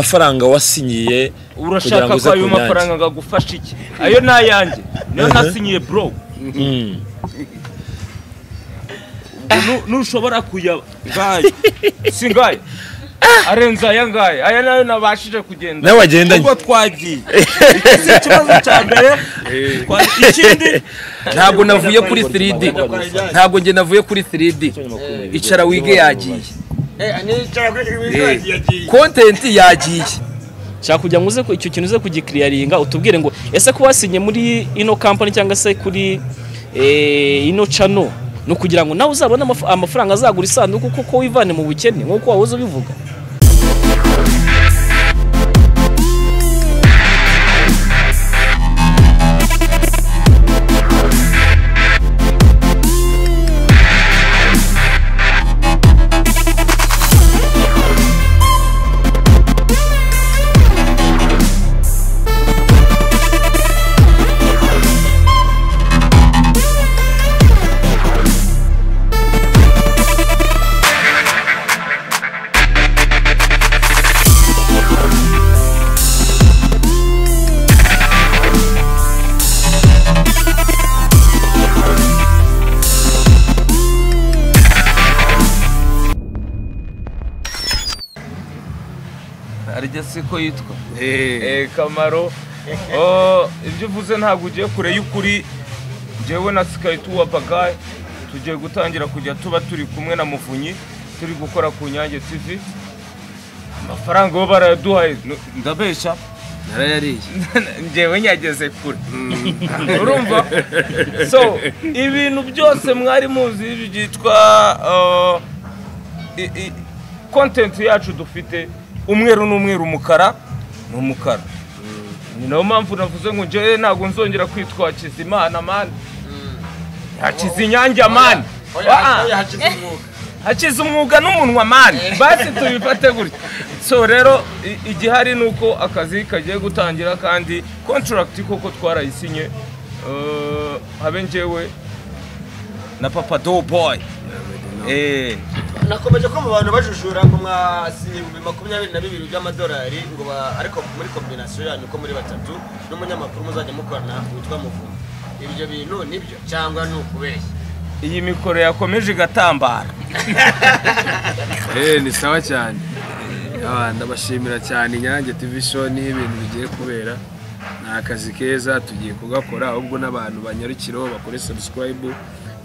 amafaranga wasinyiye kugira urashaka ngo ko uze ayo ku mafaranga nyange agufasha iki ayo ni ayanjye niyo nasinyiye bro Mm. Nu- ntushobora kuyaba ngayo si ngayo arenze aya ngaya aya nayo nabashije kugenda nawe wagendanye ubwo twagiye iki si ikibazo cya mbere twa- ikindi ntabwo navuye kuri 3D ntabwo njye navuye kuri 3D icara wige yagiye Eh, content yagiye nshaka kugira ngo uze ku- icyo kintu uze kugikiriyaringa utubwire ngo ese ko wasinye muri ino kampani cyangwa se kuri eh, ino cano ni ukugira ngo nawe uzabone amaf- amafaranga azagura isanduku kuko wivane mu bukene nk'uko wahoze ubivuga arya siko yitwa Eh, kamaro Oh, ibyo uvuze ntabwo ugiye kure y'ukuri njyewe na sikayi tuwa bagayi tugiye gutangira kujya tuba turi kumwe na muvunyi turi gukora ku nyange tv amafaranga bo barayaduhaye Nu- ndabeshya narayariye njyewe nyageze kure urumva so ibintu byose mwari muzi byitwa uh, i- i- content yacu dufite umweru ni umweru umukara ni umukara ni nayo mpamvu navuze ngo njyewe ntabwo nzongera kwitwa hakizimana mani hakizinyange mani Ah, ah. hakiza umwuga n'umunwa mani basi tubifate gutya so rero i- igihari ni uko akazi kagiye gutangira kandi contract koko twarayisinye eh, habe njyewe na papa do boy Eh, nakomeje kumva abantu bajujura ngo mwasinye ibihumbi makumyabiri na bibiri by'amadolari ngo ba- ariko muri kombinasiyo yanyu uko muri batatu n'umunyamakuru muzajya mukorana witwa muvumo ibyo bintu nibyo cyangwa ni ukubeshya iyi mikoro yakomeje igatambara eh ni sawa cyane Ah, ndabashimira cyane inyange tv show niho ibintu bigiye kubera ni akazi keza tugiye kugakora ahubwo n'abantu banyarukiraho bakore subscribe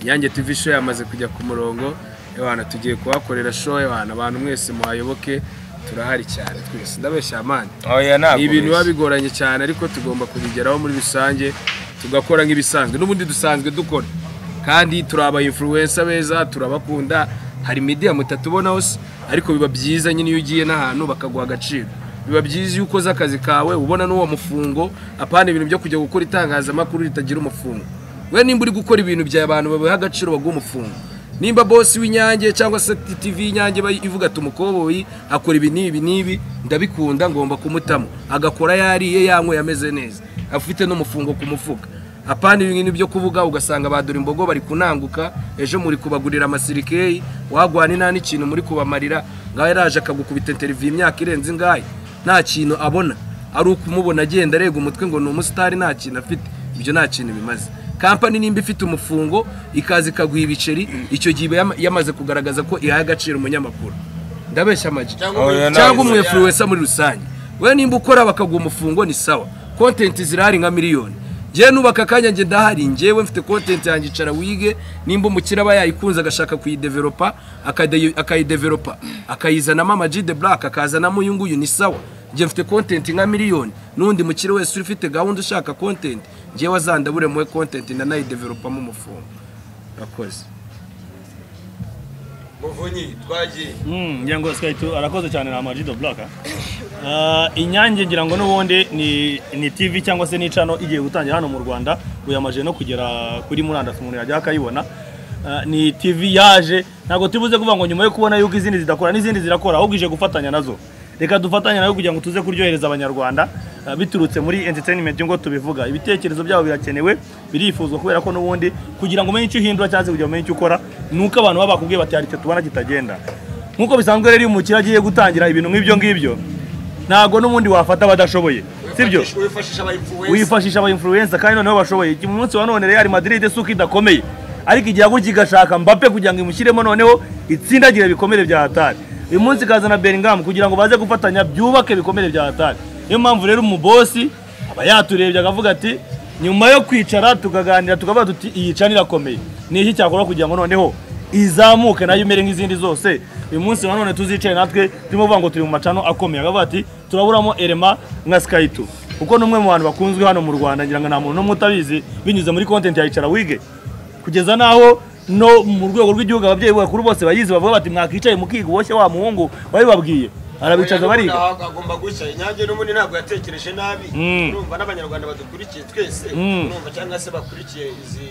inyange tv show yamaze kujya ku murongo ebana tugiye kuhakorera show ebana abantu mwese muhayoboke turahari cyane twese ndabeshya amani oya ni ibintu biba bigoranye cyane ariko tugomba kubigeraho muri rusange tugakora nk'ibisanzwe n'ubundi dusanzwe dukora kandi turi aba influencer beza turabakunda hari media mutatubonaho se ariko biba byiza nyine iyo ugiye n'ahantu bakaguha agaciro biba byiza iyo ukoze akazi kawe ubona n'uwo mufungo apana ibintu byo kujya gukora itangazamakuru ritagira umufungo we nimba uri gukora ibintu bya abantu babiha agaciro baguha umufungo nimba bosi w'inyange cyangwa se tv y'inyange iba ivuga ati umukoboyi akora ibi n'ibi n'ibi ndabikunda ngomba kumutamo agakora yariye yanyweye ameze neza afite n'umufungo ku mufuka apana ibi ngibi byo kuvuga ugasanga badura imbogo bari kunanguka ejo muri kubagurira amasirikeyi wagwana nta n'ikintu muri kubamarira ngaho yaraje akagukubita interiviyu imyaka irenze ingahe nta kintu abona ari ukumubona agenda arega umutwe ngo ni umusitari nta kintu afite ibyo nta kintu bimaze kampani nimba ifite umufungo ikaza ikaguha ibiceri icyo gihe iba yama- yamaze kugaragaza ko ihaye agaciro umunyamakuru ndabeshya amagi Cyangwa Oh, yeah, cyangwa nice. umwefuruwesa muri rusange we nimba ukora bakaguha umufungo ni sawa kontenti zirahari nka miliyoni ngewe nubaka akanya nge ndahari ngewe mfite kontenti yanjye icara wige nimba umukire aba yayikunze agashaka kuyideveropa akade- akayideveropa akayizanamo ama G de black akazanamo uyu nguyu ni sawa nge mfite kontenti nka miliyoni n'undi mukire wese ufite gahunda ushaka kontenti ngewe azandabure muwe kontenti ndanayideveropamo umufungo akoze muvunyi twagiye ngira ngo sikayi tu arakoze cyane na amajido buraka inyange ngira ngo n'ubundi ni ni tv cyangwa se ni cano igiye gutangira hano mu rwanda uyamajije no kugera kuri murandasi umuntu yajya akayibona Ah, ni tv yaje ntabwo tubuze kuvuga ngo nyuma yo kubona yuko izindi zidakora n'izindi zirakora ahubwo ije gufatanya nazo reka dufatanye nayo kugira ngo tuze kuryohereza abanyarwanda ah, biturutse muri entertainment ngo tubivuga ibitekerezo byabo birakenewe birifuzwa kubera ko n'ubundi kugira ngo umenye icyo uhindura cyangwa se kugira ngo umenye icyo ukora ni uko abantu baba bakubwiye bati hari icyo tubona kitagenda nk'uko bisanzwe rero iyo umukire agiye gutangira ibintu nk'ibyo ngibyo ntabwo n'ubundi wafata abadashoboye sibyo Wifashisha- wifashisha abayimfuwensa wifashisha aba influencer kandi noneho bashoboye Iki- mu munsi wa none Real Madrid suko idakomeye ariko igihugu kigashaka Mbappe kugira ngo imushyiremo noneho itsindagire ibikomere bya Hatari uyu munsi ikazana Bellingham kugira ngo baze gufatanya byubake ibikomere bya Hatari niyo mpamvu rero umubosi aba yaturebye akavuga ati nyuma yo kwicara tukaganira tukavuga tuti iyi cana irakomeye ni iki cyakora kugira ngo noneho izamuke nayo imere nk'izindi zose uyu munsi wa none tuzicare natwe turimo kuvuga ngo turi mu macano akomeye akavuga ati turaburamo erema nka Skyto kuko ni umwe mu bantu bakunzwe hano mu Rwanda ngira ngo nta muntu n'umwe utabizi binyuze muri content ya Icara Wige kugeza n'aho no mu rwego rw'igihugu ababyeyi bakuru bose bayizi bavuga bati mwakicaye mukiga uboshye wa muhungu babibabwiye arabicaza bariga agomba gushya inyange n'ubundi ntabwo yatekereje nabi Mm. urumva n'abanyarwanda badukurikiye twese Mm. urumva cyangwa se bakurikiye izi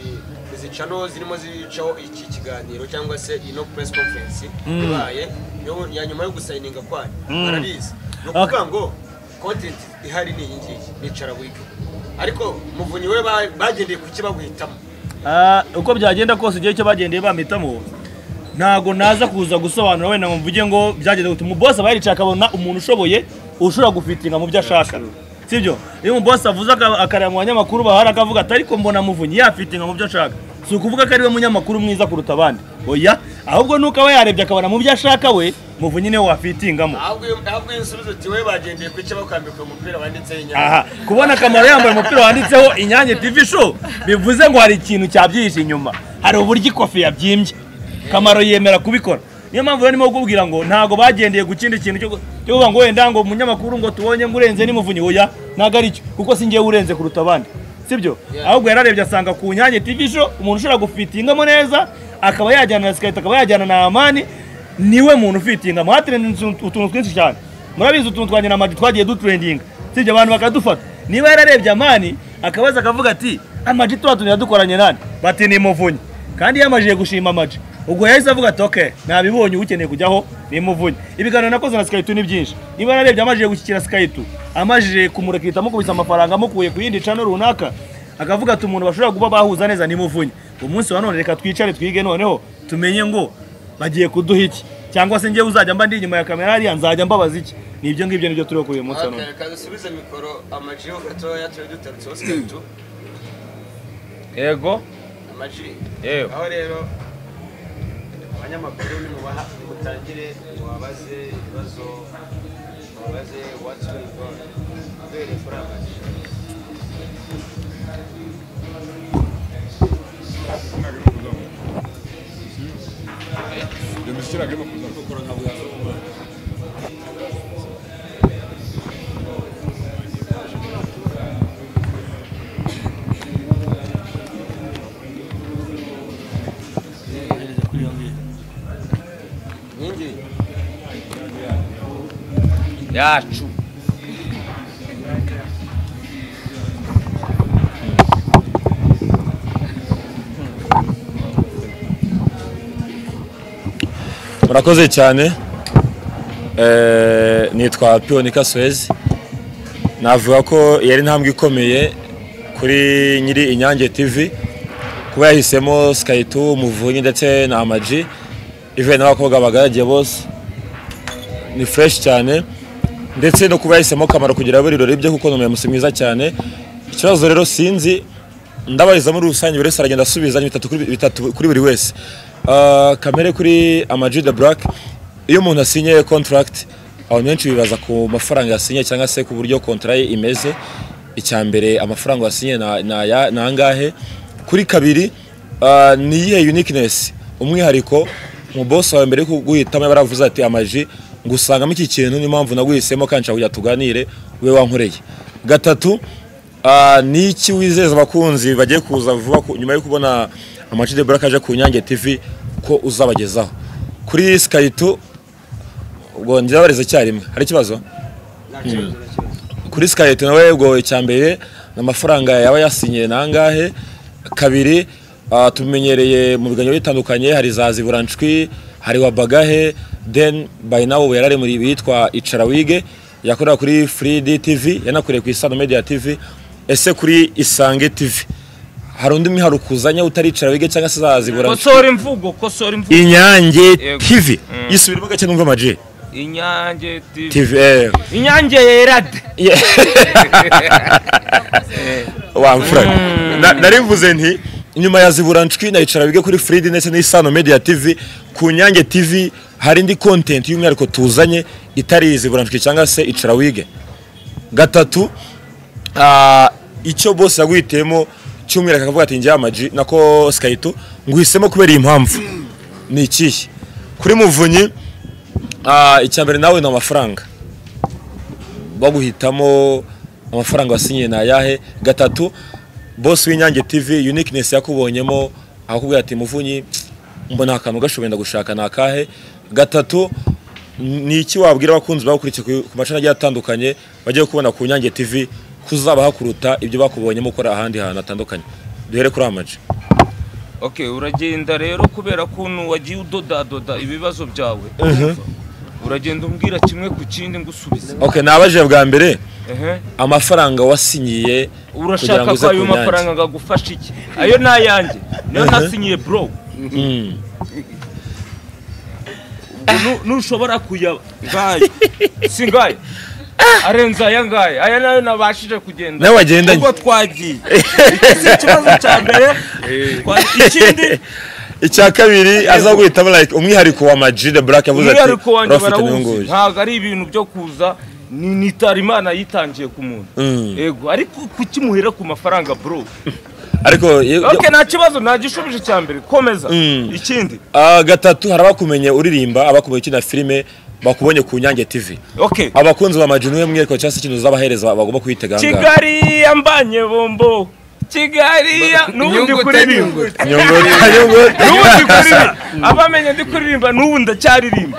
izi cano zirimo zicaho iki kiganiro cyangwa se ino press conference ibaye yo- ya nyuma yo gusayininga kwanyu barabizi ni ukuvuga ngo content ihari ni iyi ngiyi nicara wiga ariko muvunyi we ba- bagendeye ku kibaguhitamo Ah, uko byagenda kose igihe cyo bagendeye bampitamo ntago naza kuza gusobanura wenda ngo mvuge ngo byagenze gute umubosi aba yaricaye akabona umuntu ushoboye ushobora gufitinga mu byo ashaka sibyo iyo umubosi avuze aka- akareba mu banyamakuru bahari akavuga ati ariko mbona muvunyi yafitinga mu byo ashaka si ukuvuga ko ariwe munyamakuru mwiza kuruta abandi oya ahubwo nuko aba yarebye akabona mu byo ashaka we muvunyi niwe wafitingamo ahubwo iyo- ahubwo iyo usubiza uti we bagendeye ku kibakwambikwa umupira wanditseho inyange aha kubona akamaro yambaye umupira wanditseho inyange tv show bivuze ngo hari ikintu cyabyihishe inyuma hari uburyo ikofi yabyimbye kamaro yemera kubikora niyo mpamvu rero ndimo kukubwira ngo ntabwo bagendeye ku kindi kintu cyo gu- cyo kuvuga ngo wenda ngo umunyamakuru ngo tubonye ngo urenze n'imuvunyi oya ntabwo ari cyo kuko si njyewe urenze kuruta abandi sibyo ahubwo yararebye asanga ku nyange tv show umuntu ushobora gufitingamo neza akaba yajyana na sikayita akaba yajyana na amani niwe muntu ufitinga muhatirinde utuntu twinshi cyane murabizi utuntu twa nyiramaji twagiye dutrendinga sibyo abantu bakadufata niba yararebye amani akabaza akavuga ati amaji tuba tuntu yadukoranye nani bati ni muvunyi kandi yamajije gushima amaji ubwo yahise avuga ati okay nabibonye ukeneye kujyaho ni muvunyi ibiganiro nakoze na Skytu ni byinshi niba yararebye amajije gushyikira Skytu amajije kumurekita amukubise amafaranga amukuye ku yindi cano runaka akavuga ati umuntu bashobora kuba bahuza neza ni muvunyi umunsi wa none reka twicare twige noneho tumenye ngo bagiye kuduha iki cyangwa se njyewe uzajya mba ndi inyuma ya kamera hariya nzajya mbabaza iki ni ibyo ngibyo nibyo turiho kuri uyu munsi wa none Reka dusubize mikoro amaji yo gatoya turi dutarutseho sikaritu yego amaji yewe aho rero abanyamakuru nimubaha mutangire wabaze ibibazo wabaze what's going on ubereye kuri amaji inkingi yacu murakoze cyane Eh, nitwa piyonika suwezi navuga ko yari intambwe ikomeye kuri nyiri inyange tv kuba yahisemo sikaritu umuvunyi ndetse na amaji ivuye n'abakobwa bagaragiye bose ni fureshi cyane ndetse no kuba yahisemo kamaro kugira buri rurori bye kuko ni umuyobozi mwiza cyane ikibazo rero sinzi ndabariza muri rusange buri wese aragenda asubiza ni bitatu kuri- bitatu kuri buri wese Ah, kamere kuri amaji de burake iyo umuntu asinye kontaragiti abantu benshi bibaza ku mafaranga yasinye cyangwa se ku buryo kontara ye imeze icya mbere amafaranga wasinye na- ni aya- ni angahe kuri kabiri ah, ni iyihe unikinesi umwihariko mu boss wawe mbere yo kuguhitamo yabaravuze ati amaji ngusangamo iki kintu niyo mpamvu naguhisemo kandi nshaka kugira tuganire ube wankoreye gatatu ah, ni iki wizeza abakunzi bagiye kuza vuba ku- nyuma yo kubona amaji de buraka aje ku nyange tv ko uzabagezaho kuri sikaritu ubwo ndabariza icyarimwe hari ikibazo nta kibazo nta kibazo kuri sikayeti nawe ubwo icya mbere ni amafaranga yaba yasinyiye nangahe kabiri ah, tumenyereye mu biganiro bitandukanye hari za ziburanshwi hari wa bagahe then by now ubu yarari muri bitwa icara wige yakorera kuri free D tv yanakoreye ku isano media tv ese kuri isange tv hari undi miharuko uzanye utari icara wige cyangwa se za ziburanshwi kosora imvugo kosora imvugo inyange Yego. tv yisubiremo gake numva amaji inyange TV tvr inyange yerade wamfura narivuze nti nyuma ya ziburanshwi nayicara bige kuri fridi ndetse n'isano media tv ku nyange tv hari indi content y'umwihariko tuzanye itari iyi ziburanshwi cyangwa se icara wige gatatu ah, icyo bose yagwitiyemo cy'umwihariko akavuga ati njye amaji nako sikayito nguhisemo kubera iyi mpamvu ni ikihe kuri muvunyi ah, icya mbere nawe ni amafaranga baguhitamo amafaranga wasinyiye ni ayahe gatatu bose w'inyange tv uniqueness yakubonyemo akakubwira ati muvunyi mbona akantu gashoboye ndagushaka ni akahe gatatu ni iki wabwira abakunzi bagukurikiye ku- ku macana agiye atandukanye bagiye kubona ku nyange tv kuzaba hakuruta ibyo bakubonyemo ukora ahandi hantu hatandukanye duhere kuri amaji okay uragenda rero kubera kuntu wagiye udodadoda ibibazo byawe uragenda umbwira kimwe ku kindi ngusubize okay nabajije bwa mbere Ehe. amafaranga wasinyiye kugira ngo urashaka uze ko ku ayo Nyange. mafaranga ngagufasha iki ayo ni ayanjye niyo Mhm. nasinyiye bro Mm. Nu- ntushobora kuyaba ngayo si ngayo arenze aya ngaya aya nayo nabashije kugenda nawe wagendanye ubwo twagiye iki si ikibazo cya mbere twa- ikindi icya kabiri aza guhitamo like umwihariko wa maji de black yavuze ati umwihariko wanjye urafite barawuzi nyunguye ntabwo ari ibintu byo kuza ni nitarimana yitangiye ku muntu Mm. yego ariko kukimuhera ku mafaranga bro ariko ye- ok nta kibazo nta gishubije cya mbere komeza Mm. ikindi Ah, gatatu hari abakumenye uririmba abakumenye ukina filime bakubonye ku nyange tv ok abakunzi ba maji niwe mwiyereko cyangwa se ikintu uzabahereza bagomba kuhitega aha ngaha. kigali yambanye bombo kigali ya- n'ubundi Inyungu kuririmba utanyungu. nyungota nyungota n'ubundi kuririmba abamenye ndi kuririmba n'ubu ndacyaririmba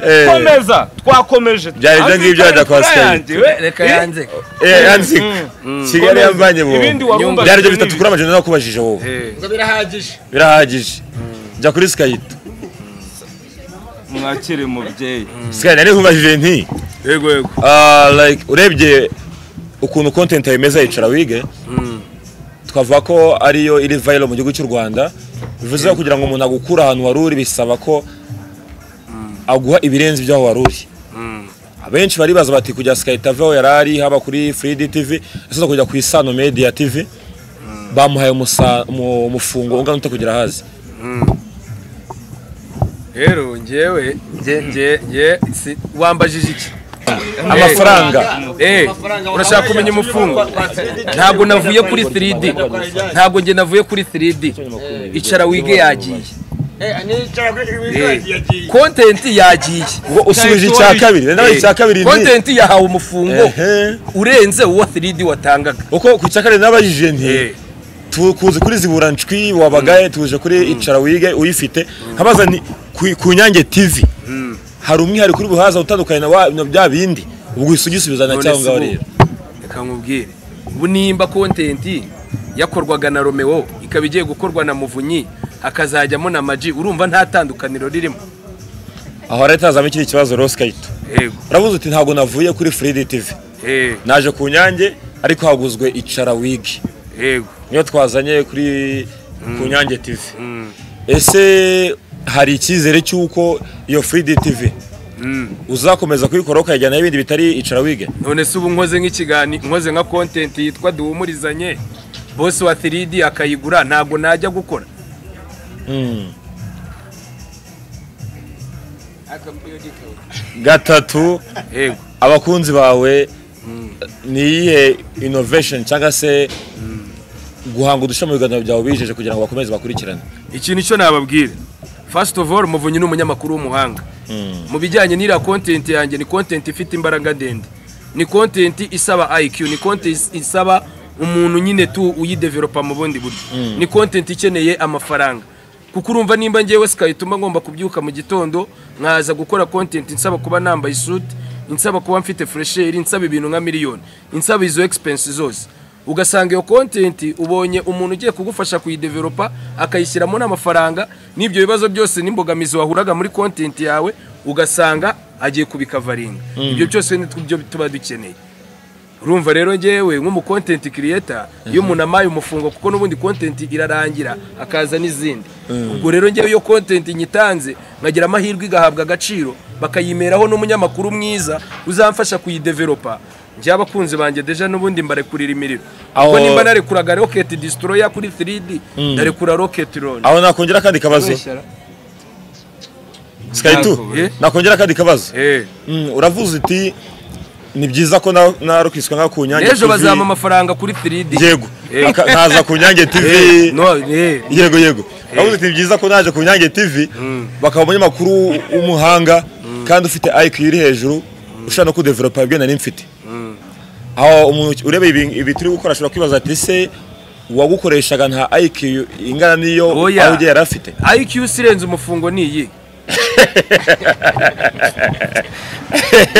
Eh. komeza twakomeje Byari ibyo ngibyo wenda kwa Azi- Skype. yanjye, we. reka Eh, yanze Eh, yanzi kigali komeza. yamvanye mu ibindi wabumva byari ibyo bitatu kuri amajana nakubajije wowe ngo birahagije birahagije jya kuri sikayito mwakire mubyeyi sikayito nari nkubajije nti yego yego Ah, like urebye ukuntu content yemeza yicara wige twavuga ko ariyo iri viral mu gihugu cy'u Rwanda bivuze ko kugira ngo umuntu agukure ahantu wari uri bisaba ko aguha ibirenze ibyaho wari uri abenshi baribaza bati kujya Skype aveho yari ari haba kuri Free TV ese no kujya ku Isano Media TV bamuhaye umusa- umu- umufungo ungana ute kugira hazi rero njyewe njye njye njye si- wambajije iki amafaranga Eh, urashaka kumenya umufungo ntabwo navuye kuri 3D ntabwo njye navuye kuri 3D icara wige yagiye Eh, content yagiye ngo usubije icya kabiri nawe icya kabiri Eh, ni content yahawe umufungo Ehe. urenze uwo 3D watangaga uko ku cya kane n'abajije nti Eh. tukuze kuri ziburanshwi wabagaye tuje kuri icara wige uyifite nkabaza ni ku- ku nyange tv hari umwihariko uri buhaza utandukanye na wa- na bya bindi ubwo uhise ugisubizana None cyangwa se ngaho ubu, rero reka nkubwire ubu nimba content yakorwaga na romeo ikaba igiye gukorwa na muvunyi hakazajyamo na maji urumva nta tandukaniro ririmo aho leta hazamo ikindi kibazo rero sikayito yego uravuze uti ntabwo navuye kuri fridi tv eh, naje ku nyange ariko haguzwe icara wige yego niyo twazanye kuri ku nyange tv ese hari icyizere cy'uko iyo fridi tv uzakomeza kuyikora ukayijyana ibindi bitari icara wige none se ubu nkoze nk'ikiganiro nkoze nka content yitwa duhumurizanye bose wa 3D akayigura ntabwo najya gukora gatatu yego abakunzi bawe ni iyihe inovation cyangwa se guhanga udushya mu biganiro byawe bijeje kugira ngo bakomeze bakurikirane ikintu icyo nababwira first of all muvunyi ni umunyamakuru w'umuhanga mu bijyanye n'iriya content yanjye ni content ifite imbaraga ndende ni content isaba IQ ni content isaba umuntu nyine tu uyidevelopa mu bundi buryo ni content ikeneye amafaranga kuko urumva nimba ngewe sikayituma ngomba kubyuka mu gitondo nkaza gukora content nsaba kuba nambaye isuti insaba kuba mfite fresheri insaba ibintu nka miliyoni insaba izo expense zose ugasanga iyo content ubonye umuntu ugiye kugufasha kuyidevelopa akayishyiramo n'amafaranga n'ibyo bibazo byose n'imbogamizi wahuraga muri content yawe ugasanga agiye kubikavaringa ibyo byose ni byo tuba dukeneye urumva rero ngewe nk'umu kontenti kiriyeta iyo umuntu amaye umufungo kuko n'ubundi kontenti irarangira akaza n'izindi ubwo rero ngewe iyo kontenti nyitanze nkagira amahirwe igahabwa agaciro bakayimeraho n'umunyamakuru mwiza uzamfasha kuyideveropa njye abakunzi banjye deja n'ubundi mbarekurira imiriro Aho- ubwo nimba narekuraga rocket destroyer kuri 3D ndarekura rocket launch aho nakongera akandi kabazo skayitu Ntabwo, eh? nakongera akandi kabazo eh Mm, uravuze uti ni byiza ko na- narukiswa nka ku nyange n'ejo bazampa amafaranga kuri 3D yego Eh. Aka- nkaza ku nyange Eh, tv no eh yego yego uravuze uti ni byiza ko naje ku nyange tv bakaba umunyamakuru w'umuhanga kandi ufite iq iri hejuru ushobora no kudevelopa ibyo nari mfite aho umuntu ureba ibi- ibi turi gukora ashobora kwibaza ati se uwagukoreshaga nta iq ingana n'iyo Oya. aho yari afite IQ sirenze umufungo ni iyi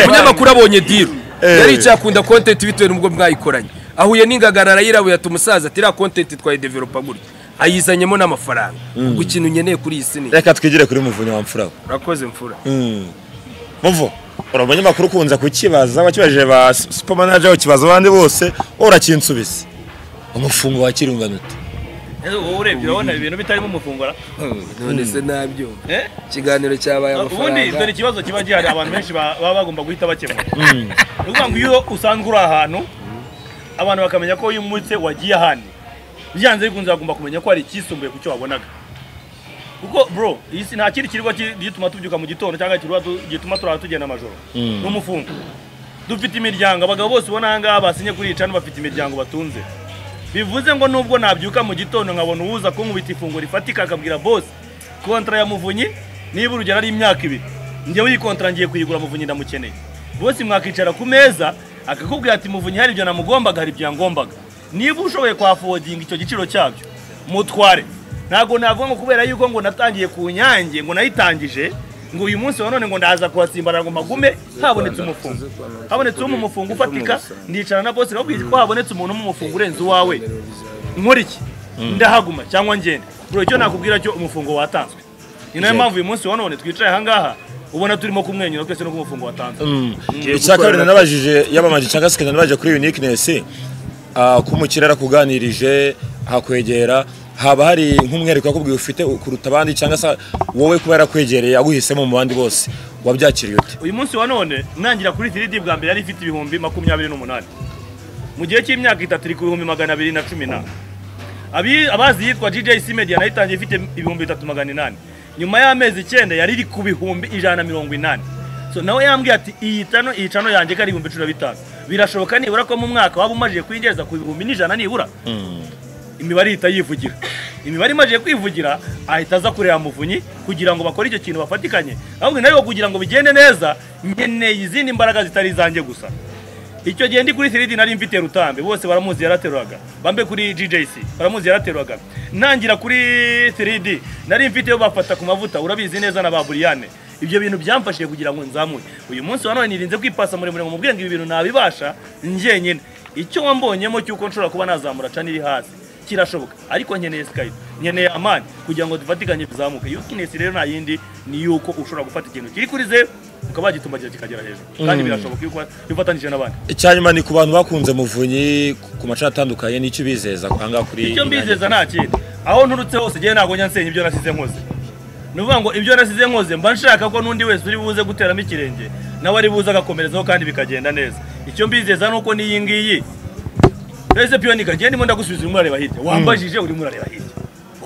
umunyamakuru abonye diru Eh. yari icyakunda kontenti bitewe n'ubwo mwayikoranye ahuye n'ingagara arayirabuye ati umusaza ati iriya kontenti twayideveropa gutya ayizanyemo n'amafaranga ubwo ikintu nkeneye kuri iyi si ni iki?" reka twigire kuri muvunyi wa mfura we. urakoze mfura Mm. muvo uri umunyamakuru ukunze kukibaza wakibajije ba super manager ukibaza abandi bose wowe urakinsubiza umufungo wa kirunganute Ese wowe urebye urabona ibintu bitarimo umufungura none se nabyo Eh? ikiganiro cyabaye ubundi dore amafaranga ikibazo kiba gihari abantu benshi ba- baba bagomba guhita bakemura ni ukuvuga ngo iyo usanzwe uri ahantu abantu bakamenya ko uyu munsi wagiye ahandi byanze bikunze bagomba kumenya ko hari icyisumbuye ku cyo wabonaga kuko bro iyi si nta kindi kirirwa ki- gituma tubyuka mu gitondo cyangwa kirirwa tu- gituma turara tugenda amajoro ni umufungo dufite imiryango abagabo bose ubona aha ngaha basinye kuri iyi cana bafite imiryango batunze bivuze ngo nubwo nabyuka mu gitondo nkabona uwuza kunkubita ifunguro rifatika akabwira boss kontara ya muvunyi niba urugero ari imyaka ibiri njyewe iyi kontara ngiye kuyigura muvunyi ndamukeneye bosi mwakicara ku meza akakubwira ati muvunyi hari ibyo namugombaga hari ibyangombaga niba ushoboye kwafodinga icyo giciro cyabyo mutware ntabwo navuga ngo kubera yuko ngo natangiye ku nyange ngo nayitangije ngo uyu munsi wa none ngo ndaza kuhasimbarara ngo magume habonetse umufungo habonetse umufungo ufatika ndicara na bosi nakubwira ko habonetse umuntu w'umufungo urenze uwawe nkora iki ndahaguma cyangwa ngende bro icyo nakubwira cyo umufungo watanzwe ni nayo mpamvu uyu munsi wa none twicaye ahangaha ubona turimo kumwenyura twese no ku mufungo watanzwe icya kabiri nabajije yabamaje cyangwa se nabajije kuri uniqueness ah, ko umukire arakuganirije ahakwegera haba hari nk'umwihariko yakubwiye ufite kuruta abandi cyangwa se wowe kuba yarakwegereye aguhisemo mu bandi bose wabyakiriye ute uyu munsi wa none ntangira kuri 3D bwa mbere yari ifite ibihumbi makumyabiri n'umunani mu gihe cy'imyaka itatu iri ku bihumbi magana abiri na cumi n'ane Abi- abazi yitwa GJC Media nayo itangiye ifite ibihumbi bitatu magana inani nyuma y'amezi icyenda yari iri ku bihumbi ijana na mirongo inani so nawe yambwiye ati iyi cano iyi cano yanjye ko ari ibihumbi cumi na bitanu birashoboka nibura ko mu mwaka waba umajije kwinjiriza ku bihumbi n'ijana nibura imibare ihita yivugira imibare imaze kwivugira ahita aza kureba muvunyi kugira ngo bakore icyo kintu bafatikanye ahubwo nayo kugira ngo bigende neza nkeneye izindi mbaraga zitari izanjye gusa icyo gihe ndi kuri siridi nari mfite rutambe bose baramuzi yarateruraga bambe kuri GJC baramuzi yarateruraga ntangira kuri siridi nari mfite yo bafata ku mavuta urabizi neza na ba Buriyane ibyo bintu byamfashije kugira ngo nzamure uyu munsi wa none nirinze kwipasa muremure ngo mubwenge ibi bintu nabibasha njyenyine icyo wambonyemo cy'uko nshobora kuba nazamura cana iri hasi kirashoboka ariko nkeneye skype nkeneye amani kugira ngo dufatikanye tuzamuke yukinesi rero nta yindi ni yuko ushobora gufata ikintu kiri kuri zeru ukaba wagitumagira kikagera hejuru kandi birashoboka yuko iyo ufatanyije n'abandi icya nyuma ni ku bantu bakunze muvunyi ku macana atandukanye nicyo ubizeza aha ngaha kuri icyo Inyange. mbizeza nta kindi aho nturutse hose njyewe ntabwo njya nsenya ibyo nasize nkoze ni ukuvuga ngo ibyo nasize nkoze mba nshaka ko n'undi wese uri buze guteramo ikirenge nawe ari buze agakomerezaho kandi bikagenda neza icyo mbizeza ni uko n'iyi ngiyi ese piyoni kagiye ndimo ndagusubiza urimo urareba hirya wambajije urimo urareba hirya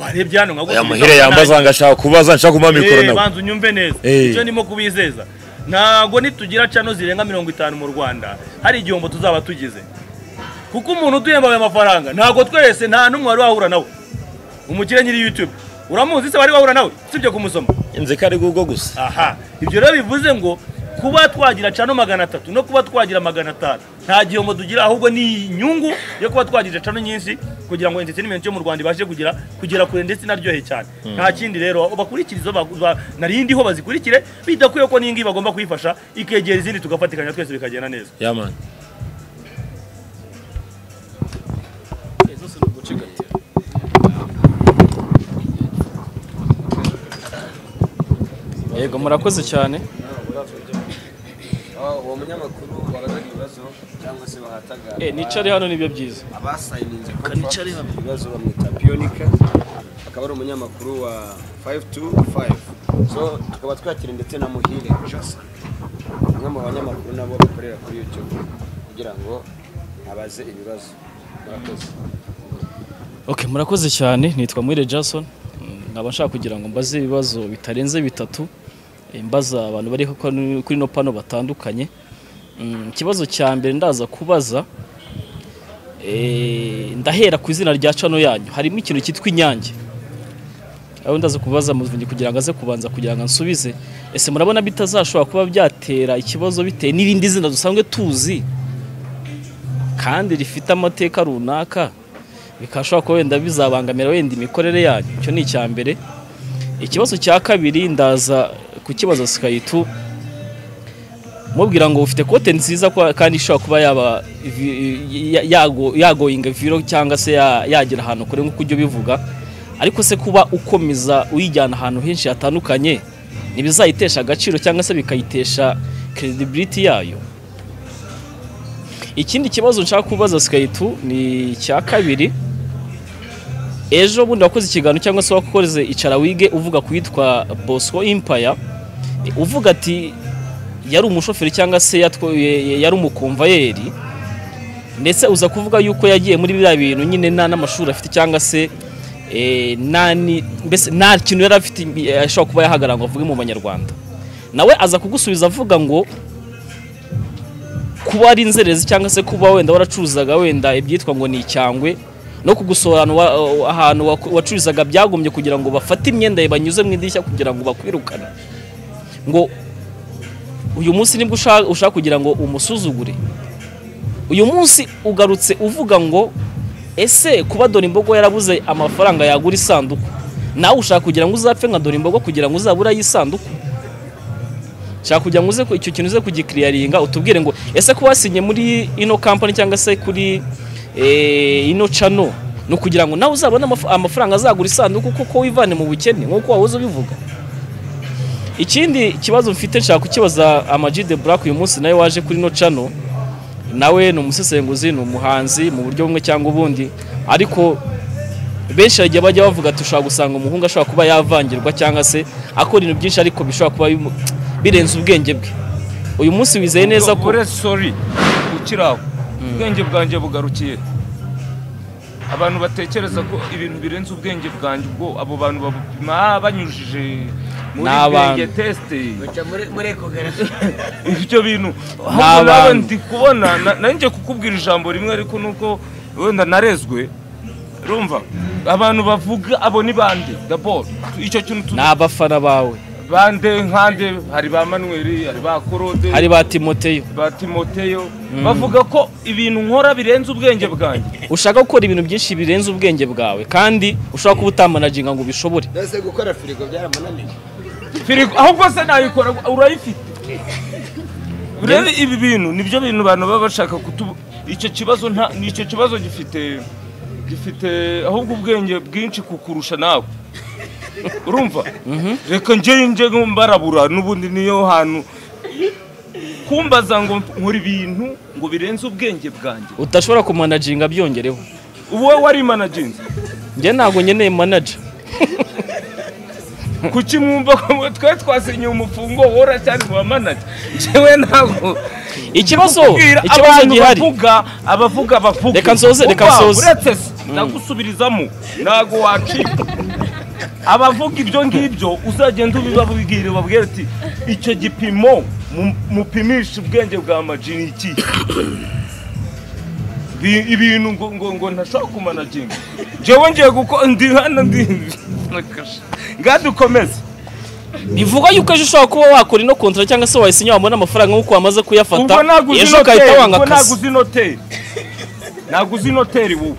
warebye hano ya nkagusubiza muhire yambaza ngo ashaka kubaza nshaka kumuha mikoro Eh, nawe banza unyumve neza Eh. icyo ndimo kubizeza ntabwo nitugira cano zirenga mirongo itanu mu rwanda hari igihombo tuzaba tugize kuko umuntu uduhembaye amafaranga ntabwo twese nta n'umwe wari wahura nawe umukire nyiri youtube uramuzi se wari wahura nawe usibye kumusoma nzi ko ari google gusa aha ibyo rero bivuze ngo kuba twagira cano magana atatu no kuba twagira magana atanu nta gihombo tugira ahubwo ni inyungu yo kuba twagira cano nyinshi kugira ngo entertainment yo mu rwanda ibashe kugira kugera kure ndetse inaryohe cyane nta kindi rero bakurikira izo ba- ba- nari ndiho bazikurikire bidakwiye ko n'ingi bagomba kuyifasha ikegera izindi tugafatikanya twese bikagenda neza ya mani yego murakoze cyane Ah, uwo munyamakuru wabazaga ibibazo ibibazo cyangwa se bahataga Eh, nicare hano nibyo byiza abasayininze Kanicare contract hamwe. ibibazo bamwita piyonika akaba ari umunyamakuru wa 525 so tukaba twakira ndetse na muhire Johnson umwe mu banyamakuru nabo bakorera kuri youtube kugira ngo abaze ibibazo murakoze okay murakoze cyane nitwa mwire jason Mm, nkaba nshaka kugira ngo mbaze ibibazo bitarenze bitatu eh, mbaza abantu bari kuri kuri no pano batandukanye Mm, ikibazo cya mbere ndaza kubaza eh, ndahera ku izina rya cano yanyu harimo ikintu cyitwa inyange aho ndaza kubaza muvunyi kugira ngo aze kubanza kugira ngo ansubize ese murabona bitazashobora kuba byatera ikibazo bitewe n'irindi zina dusanzwe tuzi kandi rifite amateka runaka bikashobora kuba wenda bizabangamira wenda imikorere yanyu icyo ni icya mbere ikibazo cya kabiri ndaza kukibaza sikayitu mubwira ngo ufite kote nziza kwa- kandi ishobora kuba yaba vi- ya- yago- yagoyinga viro cyangwa se ya- yagera ahantu kure nk'uko ujya ubivuga ariko se kuba ukomeza uyijyana ahantu henshi hatandukanye ntibizayitesha agaciro cyangwa se bikayitesha credibility yayo ikindi kibazo nshaka kubaza sikayitu ni icya kabiri ejo bundi wakoze ikiganiro cyangwa se wakoze icara wige uvuga ku yitwa bosco impaya uvuga ati yari umushoferi cyangwa se yatwa- ye- yari umukomvayeri ndetse uza kuvuga yuko yagiye muri biriya bintu nyine nta n'amashuri afite cyangwa se eh, nta ni- mbese nta kintu yari afite eh, ashobora kuba yahagarara ngo avuge mu banyarwanda nawe aza kugusubiza avuga ngo kuba ari inzerezi cyangwa se kuba wenda waracuruzaga wenda ibyitwa ngo ni icyangwe no kugusobanura ahantu waku- wacuruzaga byagombye kugira ngo bafate imyenda yawe banyuze mu idirishya kugira ngo bakwirukane ngo uyu munsi nibwo usha- ushaka kugira ngo umusuzugure uyu munsi ugarutse uvuga ngo ese kuba dore imbogo yarabuze amafaranga yagura isanduku nawe ushaka kugira ngo uzapfe nka dore imbogo kugira ngo uzabure ay'isanduku nshaka kugira ngo uze ku- icyo kintu uze kugikiriyaringa utubwire ngo ese ko wasinye muri ino kampani cyangwa se kuri eh, ino cano ni ukugira ngo nawe uzabone amaf- amafaranga azagura isanduku kuko wivane mu bukene nk'uko wahoze ubivuga ikindi kibazo mfite nshaka kukibaza Ama-G The Black uyu munsi nawe waje kuri ino cano nawe ni umusesenguzi ni umuhanzi mu buryo bumwe cyangwa ubundi ariko benshi hari igihe bajya bavuga ati ushobora gusanga umuhungu ashobora kuba yavangirwa cyangwa se akora ibintu byinshi ariko bishobora kuba bimu- birenze ubwenge bwe uyu munsi wizeye neza ko ubure sori ukiri aho ubwenge bwanjye bugarukiye abantu batekereza ko ibintu birenze ubwenge bwanjye ubwo abo bantu babupima banyujije muri Ni bwenge abantu. tesite muri ekogarasi ibyo bintu Ni ahubwo nawe abantu. ndi kubona na- nanjye kukubwira ijambo rimwe ariko nuko wenda narezwe rumva abantu bavuga abo ni bande daboro icyo kintu tu ni abafana bawe bande nkande hari ba manuweli hari ba korode hari ba timoteyo ba timoteyo bavuga ko ibintu nkora birenze ubwenge bwanjye ushaka gukora ibintu byinshi birenze ubwenge bwawe kandi ushobora kuba utamanaginga ngo ubishobore mbese gukora firigo byaramunaniye firigo ahubwo se nayikora urayifite urebe ibi bintu nibyo bintu abantu baba bashaka kutu icyo kibazo nta icyo kibazo gifite gifite ahubwo ubwenge bwinshi kukurusha nawe urumva reka njye njye mbarabura n'ubundi niyo hantu kumbaza ngo nkora ibintu ngo birenze ubwenge bwanjye udashobora kumanaginga byongereho wowe wari managinze njye ntabwo nkeneye manager kuki mwumva ko twari twasinyiye umufungo wora cyane mu bamanaje njyewe ntabwo ikibazo kubwira ikibazo abantu gihari bavuga abavuga bavuga Reka nsoze, reka nsoze. uretse se ndagusubirizamo ntabwo wacika abavuga ibyo ngibyo uzagenda ubibabwire babwire ati icyo gipimo mu- mupimisha ubwenge bwa maji ni iki Bi- ibintu ngo ngo ngo ntashobora kumanaginga njyewe ngiye guko ndi hano ndi ngadukomeze bivugwa yuko ejo ushobora kuba wakora ino kontra cyangwa se wayisinya wabona amafaranga nk'uko wamaze kuyafata ubwo naguze ejo ugahita inoteri wanga ubwo akazi naguze inoteri naguze inoteri wowe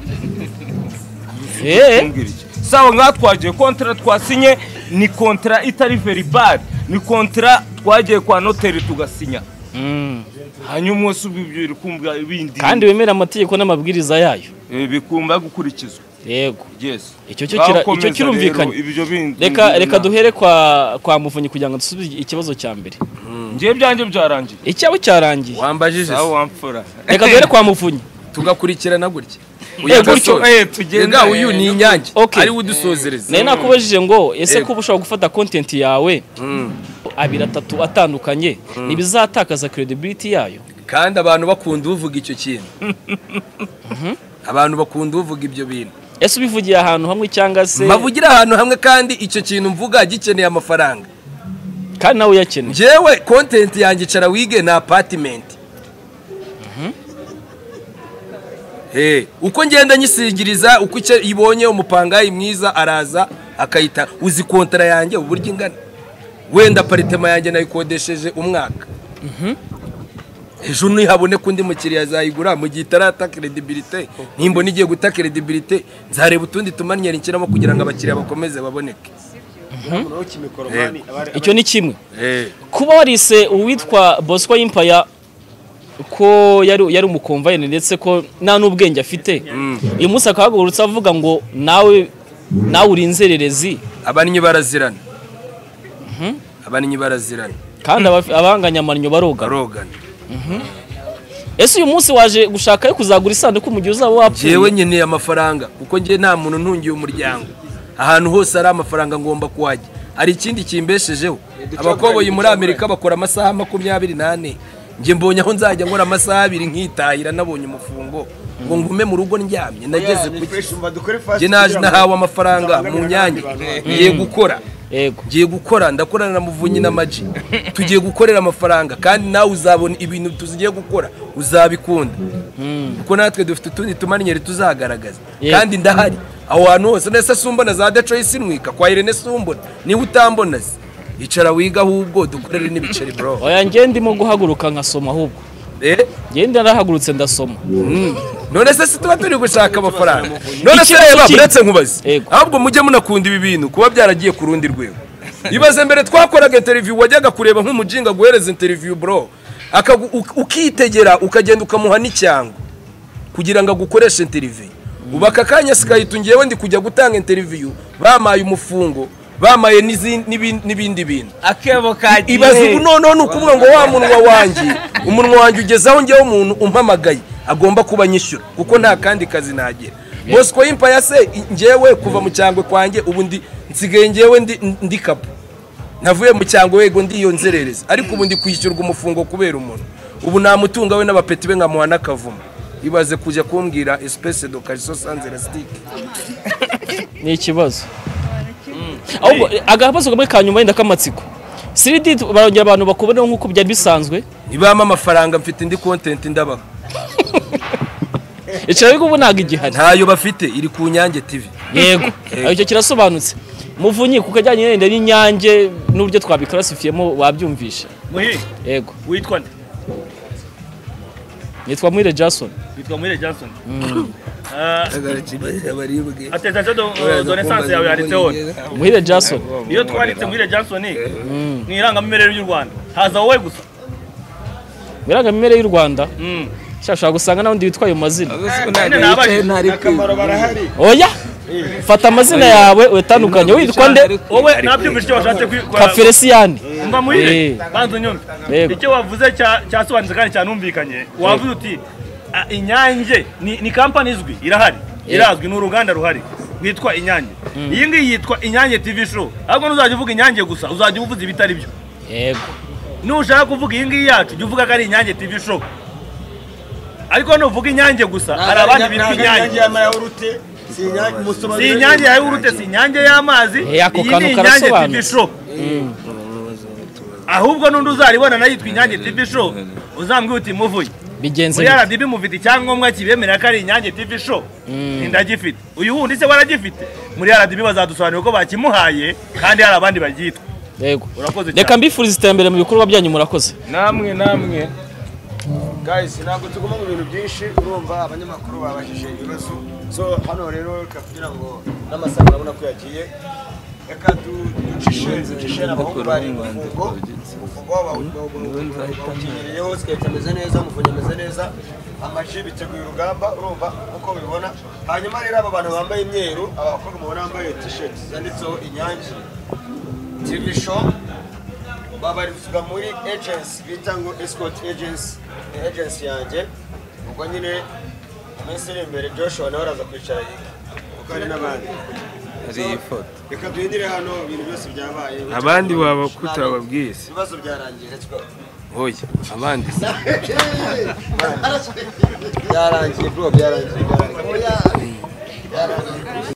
Eh, umbwira iki sawa ngaha twagiye kontara twasinye ni kontara itari veribari ni kontara twagiye kwa noteri tugasinya mm. hanyuma umunsi ubwo ibyo bikumbwa bindi kandi wemera amategeko n'amabwiriza yayo eh, bikumba gukurikizwa yego yes icyo cyo kira- Bakomeza icyo kirumvikanye rero ibyo bindi reka reka duhere kwa kwa muvunyi kugira ngo dusubize ikibazo cya mbere ngiye byanjye byarangiye icyabo cyarangiye wambajije sawa wamfura reka duhere kwa muvunyi tugakurikirana gutya Eh, uyu gutyo, gasore eh, tugenda, Nga uyu eh, ni inyange Okay. ari we udusozereza nayo nakubajije ngo ese Yego. kuba ushobora gufata kontenti yawe abiri atatu atandukanye ntibizatakaza credibility yayo kandi abantu bakunda uvuga icyo kintu abantu bakunda uvuga ibyo bintu ese ubivugiye ahantu hamwe cyangwa se mbavugira ahantu hamwe kandi icyo kintu mvuga gikeneye amafaranga kandi nawe uyakeneye njyewe kontenti yanjye icara wige ni apatimenti Hey, uko ngenda nyisingiriza uko icyo ibonye umupangayi mwiza araza akayita uzi kontara yanjye uburyo ingana wenda aparitema yanjye nayikodesheje umwaka ejo nihabone ko undi mukiriya azayigura mu gihe itarata credibility nimba nigiye guta credibility nzareba utundi tumanyeri nshyiramo kugira ngo abakiriya bakomeze baboneke icyo ni kimwe Eh, kuba warise uwitwa bosco y'impaya ko yari yari umukomvayeni ndetse ko nta n'ubwenge afite uyu munsi akahagurutse avuga ngo nawe nawe uri inzererezi abannyi barazirana abannyi barazirana kandi abafi- abahanganye amannyo baroga barogana ese uyu munsi waje gushaka yo kuzagura isanduku mu gihe uzaba njyewe wapfuye nkeneye amafaranga kuko njye nta muntu ntungiye umuryango ahantu hose hari amafaranga ngomba kuhajya hari ikindi kimbeshejeho abakoboyi muri amerika bakora amasaha makumyabiri n'ane njye mbonye aho nzajya nkora amasaha abiri nkitahira nabonye umufungo ngo ngume mu rugo ndyamye nageze ku fresh umva dukore fast njye naje kugira ngo nahawe amafaranga mu tutabangamiwe nyange n'abandi bantu. ngiye gukora yego ngiye gukora ndakorana na muvunyi na maji tugiye gukorera amafaranga kandi nawe uzabona ibintu tugiye gukora uzabikunda kuko natwe dufite utundi tumanyeri tuzagaragaza Yego. kandi ndahari aho hantu hose nese sumbona za decoyi sinwika kwa irene sumbona niba utambona se icara wiga ahubwo dukorere n'ibiceri bro oya njye ndimo guhaguruka nkasoma ahubwo Eh, njye narahagurutse ndasoma mm. none se si tuba turi gushaka amafaranga none se Ikibazo reba kindi. uretse nkubaze Yego. ahubwo mujye munakunda ibi bintu kuba byaragiye ku rundi rwego ibaze mbere twakoraga interiviyu wajyaga kureba nk'umujinga aguhereza interiviyu bro akagu- uk- ukitegera ukagenda ukamuha n'icyango kugira ngo agukoreshe interiviyu ubu aka kanya sikahita ngewe ndi kujya gutanga interiviyu bamaye umufungo bamaye n'izin- n'ibin- n'ibindi bintu akebo kagiye ibaza ubu noneho ni ukuvuga ngo wa munwa wanjye umunwa wanjye ugezaho njyewe umuntu umpamagaye agomba kuba nyishyura kuko nta kandi kazi nagira bosco y'impaya se njyewe kuva mu cyangwe kwanjye ubu ndi nsigaye njyewe ndi ndi kapu navuye mu cyangwe wego ndiyo nzerereza ariko ubu ndi kwishyurwa umufungo kubera umuntu ubu namutunga we n'abapeti be nkamuha n'akavumo ibaze kujya kumbwira espèce de cariso sans elastique ni ikibazo ahubwo agabazo kamwe ka nyuma yenda k'amatsiko siridi barongera abantu bakuboneho nk'uko byari bisanzwe nibampa amafaranga mfite indi kontenti ndabaha icara ariko ubu ntabwo igihari ntayo bafite iri ku nyange tv yego Yego. icyo kirasobanutse muvunyi ku kajyanye wenda n'inyange n'uburyo twabikarasifiyemo wabyumvisha muhe yego witwa nde nitwa mwire jason witwa muhire johnson Ah, abaribwe atestation de euh, de naissance yawe yanditseho muhire jason iyo twanditse muhire johnson mu irangamimerere ry'u rwanda haza wowe gusa mu irangamimerere y'u rwanda Mm. shaka ushobora gusanga n'undi witwaye mu mazina None nabajije. akamaro barahari oya fata amazina yawe witandukanye witwa nde wowe nabyumvise icyo washatse kwi- kwa- kaferesiyani umva muhire Eh. banza unyumve Yego. icyo wavuze cya- cyasobanutse kandi cyanumvikanye wavuze uti "Ah, inyange ni ni kampani izwi irahari irazwi ni uruganda ruhari rwitwa inyange iyi ngiyi yitwa inyange tv show ahubwo ntuzajya uvuga inyange gusa uzajya uvuga ibitari byo yego nushaka kuvuga iyi ngiyi yacu jya uvuga ko ari inyange tv show ariko nuvuga inyange gusa hari abandi bitwa inyange y'amayawurute si inyange musoma si inyange ya yawurute si inyange y'amazi Eh, ako iyi kantu ni inyange tv karasobanutse. show ahubwo n'undi uzaribona nayo yitwa inyange tv show uzambwira uti muvuye bigenze muri bite rdb mufite icyangombwa kibemerera ko ari inyange tv show ndagifite uyu wundi se waragifite muri rdb bazadusobanurira ko bakimuhaye kandi hari abandi baryitwa yego urakoze reka cyane mbifuriza iterambere mu bikorwa byanyu murakoze namwe namwe guys ntabwo tuguma mu bintu byinshi urumva abanyamakuru babajije ibibazo so hano rero reka kugira ngo n'amasaha urabona ko yagiye reka ducishe ducishe abahungu bari mu mufungo umufungo wabo bawukenyeriyeho siketi ameze neza umufungo ameze neza amaji biteguye urugamba urumva uko ubibona hanyuma rero aba bantu bambaye imyeru abakobwa mubona bambaye tisheti zanditseho inyange tv show babarizwa muri agency bita ngo escort agency ni agency yanjye ubwo nyine mu minsi iri imbere joshua nawe araza kwicara yiga kuko hari n'abandi hari iyi foto reka duhindire hano ibintu byose byabaye abandi waba kutababwiye se ibibazo byarangiye let's go oya abandi se byarangiye bro byarangiye byarangiye byarangiye